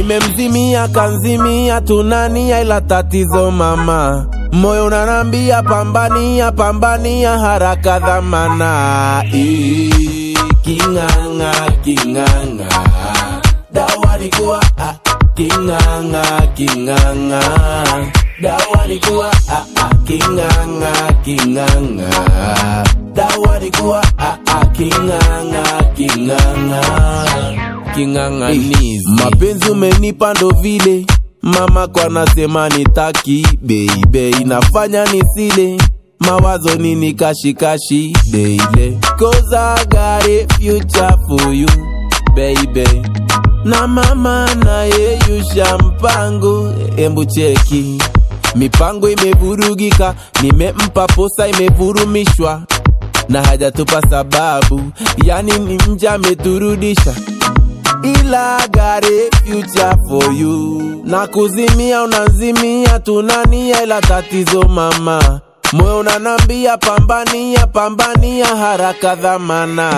nimemzimia kanzimia tunania ila tatizo mama moyo unanambia pambania pambania haraka dhamana Ii, king'ang'a king'ang'a dawa ni kuwa ah, king'ang'a king'ang'a dawa ni kuwa ah, ah, king'ang'a king'ang'a dawa ni kuwa ah, ah, king'ang'a king'ang'a king'ang'anizi mapenzi umenipa ndo vile mama kwa nasema nitaki beibe inafanya nisile mawazo nini kashikashi deile cause I got a future for you baby na mama nayeyusha mpango embu cheki mipango imevurugika nimempa posa imevurumishwa na hajatupa sababu yani ni mja ameturudisha ila gare future for you na kuzimia unazimia tunania ila tatizo mama moyo unanambia pambania pambania haraka dhamana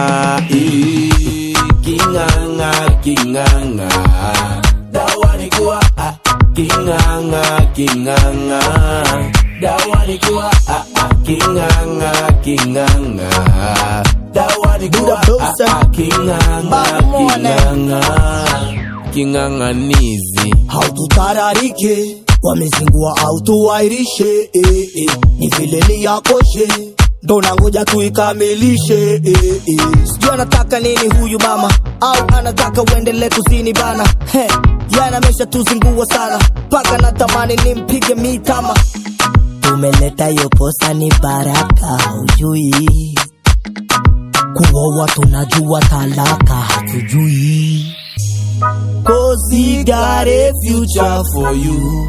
Ii, king'ang'a king'ang'a dawa ni kuwa ah, king'ang'a king'ang'a dawa ni kuwa ah, ah, king'ang'a king'ang'a dawa ni kuwa ah, ah, king'ang'a king'ang'a king'ang'anizi haututararike wamezingua autuwairishe eh, eh. ni vile ni yakoshe ndo nangoja tuikamilishe eh, eh. sijui anataka nini huyu mama au anataka uendele kuzini bana He, yana mesha tuzingua sana mpaka natamani nimpige mitama tumeleta hiyo posa ni baraka ujui kuoa tunajua talaka hatujui Cause he got a future for you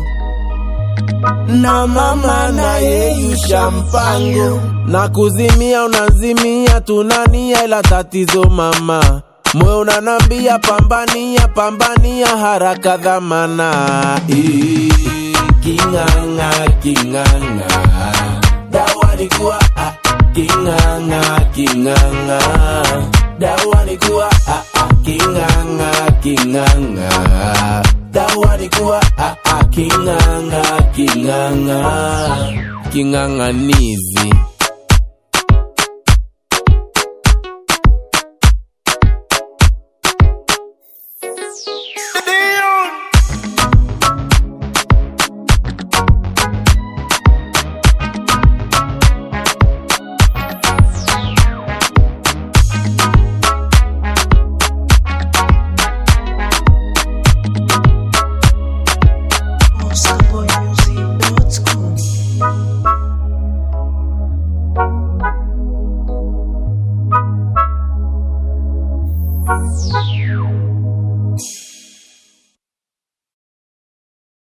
na mama nayeyusha mpango na kuzimia unazimia tunania ila tatizo mama moyo unanambia pambania pambania haraka dhamana Ii, king'ang'a king'ang'a dawa ni kuwa ah, king'ang'a king'ang'a dawa ni kuwa ah, ah, king'ang'a king'ang'a dawa ni kuwa ah, ah, king'ang'a king'ang'a king'ang'anizi